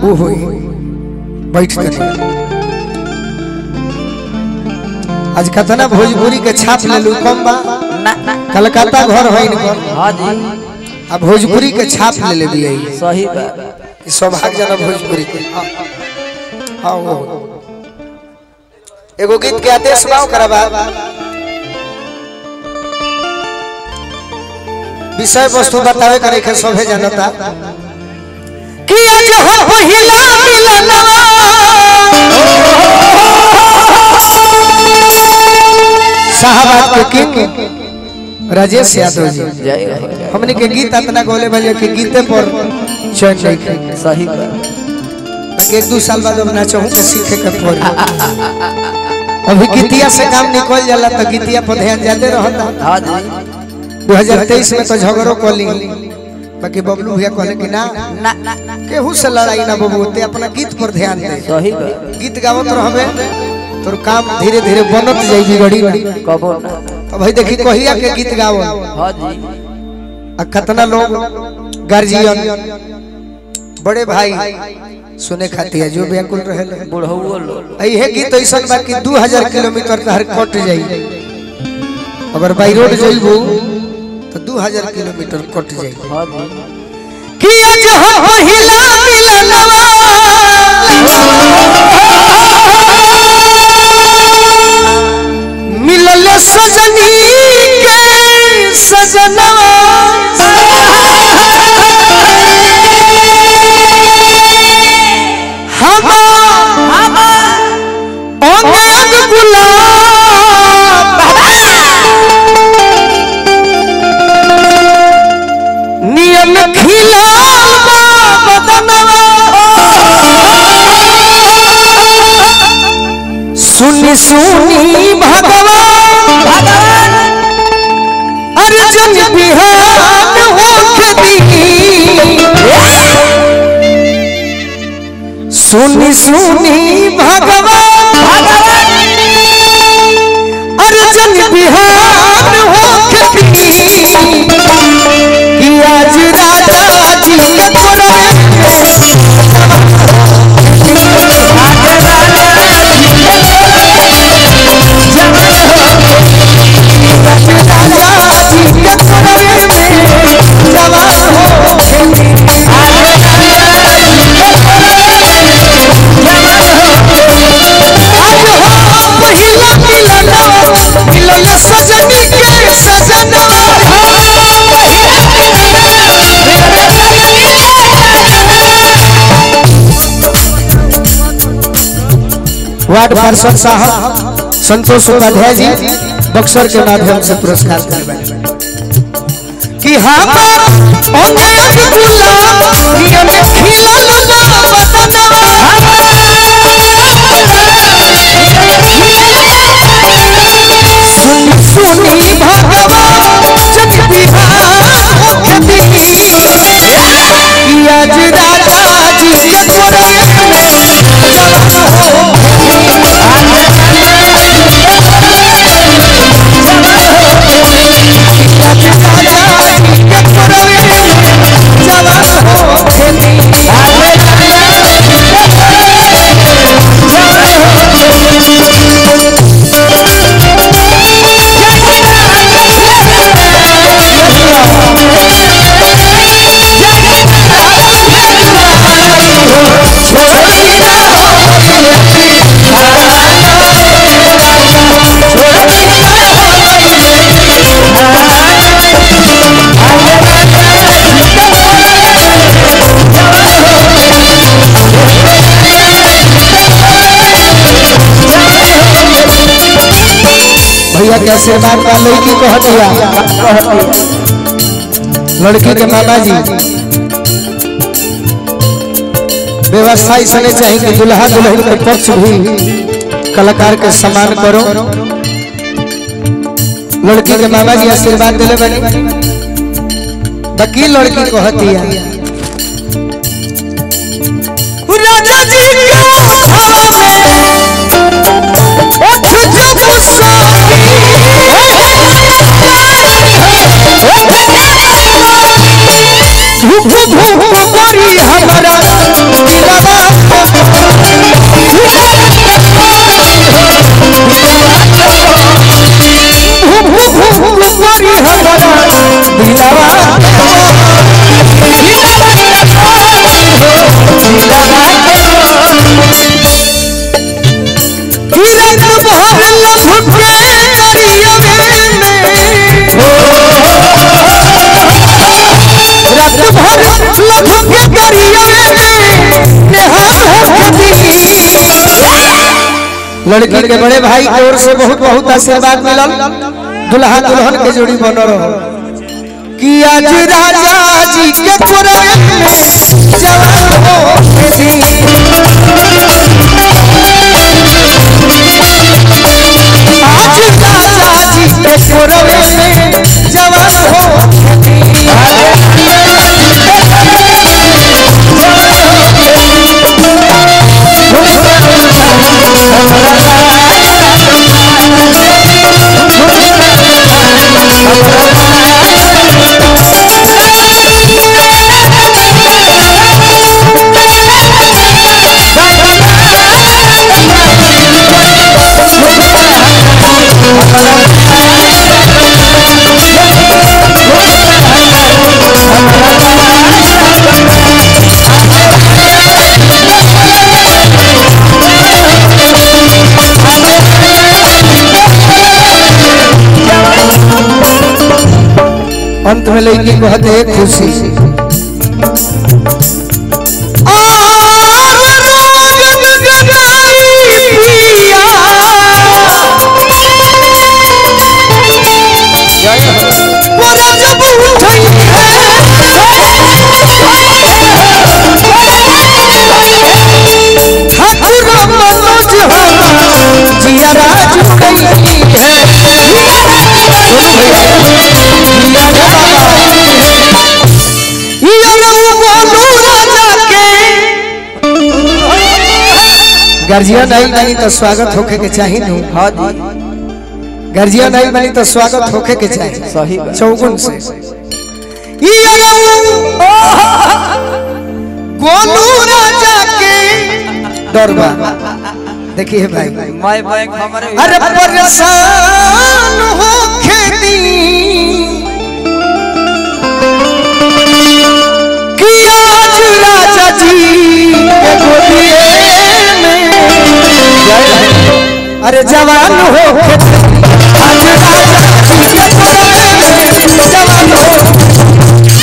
वो होई बैठ कर आज कतना भोजपुरी के छाप ले लू कम बा ना ना कलकत्ता घर है इनकर हाँ जी आ भोजपुरी के छाप ले ले भी सही बात सौभाग्यजनक भोजपुरी के हाँ हाँ वो एगो गीत के आदेश बाव करबा विषय वस्तु बतावे करे के सभे जानता कि आज हो पहिला मिलनवा साहबाद के किंग राजेश यादव जी जय हो जय हमने के गीत इतना गोले बजे के गीते पर चैन नहीं खे सही बात कि एक दो साल बाद अब नाचो के सीखे के पड़ी अभी गीतिया से काम निकल जाला तो गीतिया पर ध्यान ज्यादा रहता हाँ जी 2023 में तो झगड़ो कर ली बाकी बबलू भैया कहले कि ना ना ना ना केहू से लड़ाई ना बबू ते अपना गीत पर ध्यान दे सही बात गीत गावत रहबे तोर काम धीरे धीरे बनत जाई बिगड़ी कबो ना अब भाई देखी कहिया के गीत गावो हाँ जी आ कितना लोग गार्जियन बड़े भाई सुने खातिर जो व्याकुल रहे बुढ़ऊ लोग यही गीत ऐसा बा कि 2000 किलोमीटर तहर कट जाई अगर बाई रोड जइबू तो 2000 किलोमीटर कट जाई हाँ जी कि आज हो पहिला मिलनवा मिलल सजनी के सजनवा हम अंग अंग गुलाब नियम खिला सुनी सुनी भगवान अर्जुन बिहान होखती सुनी सुनी भगवान अर्जुन बिहान होखती कि आज राजा जी के तोरा राजा जी के तोरा में जवान हो आज हो पहिला मिलनवा मिलन सजनी के सजनवा वार्ड पार्षद साहब संतोष उपाध्याय जी बक्सर के माध्यम से पुरस्कार करवाए कि हम अंग अंग गुलाब नियम खिलल बा बदनवा सुनी भगवान जग बिहार होखती कि आज राजा जी के तोरे में जवान हो भैया के आशीर्वाद का लड़की कह दिया लड़की के मामा जी व्यवस्था इसने चाहिए कि दुल्हा दुल्हन के पक्ष भी कलाकार के सम्मान करो लड़की के मामा जी आशीर्वाद दिले बनी बाकी लड़की कहती है राजा जी के हवा में उठ जो गुस्सा धूप धूप करी हमरा दिलवा लड़की के बड़े भाई की ओर से बहुत बहुत आशीर्वाद मिलल दुल्हा दुल्हन के जोड़ी बन रहो कि आज राजा जी के पुराण में जवान हो के दिन आज राजा जी के पुराण में जवान हो के दिन अंत में लड़की को हद है खुशी जिया राज कई है गार्जियन आई नहीं तो स्वागत होके के चाहिए नु हाँ जी गार्जियन आई नहीं तो स्वागत होके के चाहिए सही बात चौगुन से ई गोलू राजा के डरबा देखिए भाई मैं बैंक हमारे अरे परेशान हो खेती कि आज राजा जी के गोदिए में अरे जवान हो खेती आज राजा जी के गोदिए में जवान हो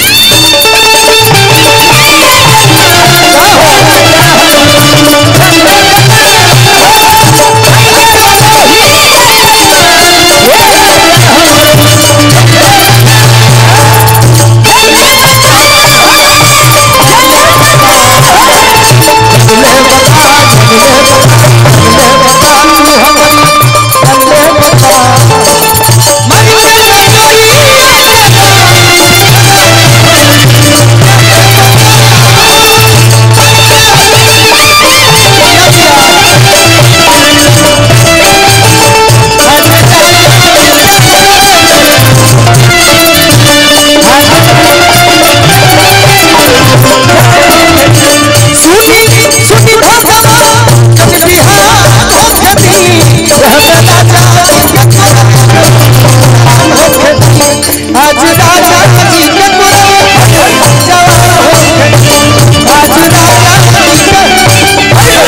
आज राजा जी के पुराने जवान हो गए आज राजा जी के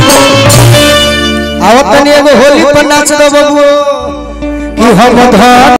आवत तनी एगो होली पर नाच दो बबुओ कि हम धन